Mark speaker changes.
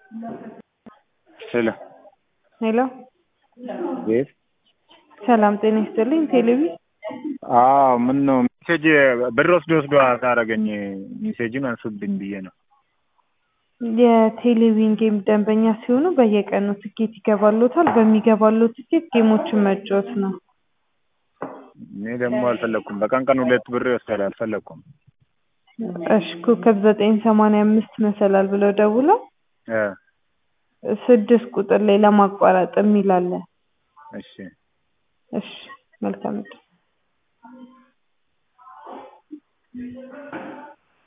Speaker 1: ሄሎ
Speaker 2: ሄሎ
Speaker 1: ቤት
Speaker 2: ሰላም ጤና ይስጥልኝ። ቴሌቪ
Speaker 1: አዎ ምን ነው ሜሴጅ ብር ወስዶ ወስዶ አሳረገኝ ሜሴጅን አንሱብኝ ብዬ ነው።
Speaker 2: የቴሌቪዥን ጌም ደንበኛ ሲሆኑ በየቀኑ ትኬት ይገባሎታል። በሚገባለው ትኬት ጌሞችን መጫወት ነው።
Speaker 1: እኔ ደግሞ አልፈለኩም። በቀን ቀን ሁለት ብር ይወስዳል። አልፈለኩም።
Speaker 2: እሺ ኮከብ ዘጠኝ ሰማንያ አምስት መሰላል ብለው ደውለው
Speaker 1: እ
Speaker 2: ስድስት ቁጥር ላይ ለማቋረጥ የሚል አለ።
Speaker 1: እሺ
Speaker 2: እሺ መልካም ዕድል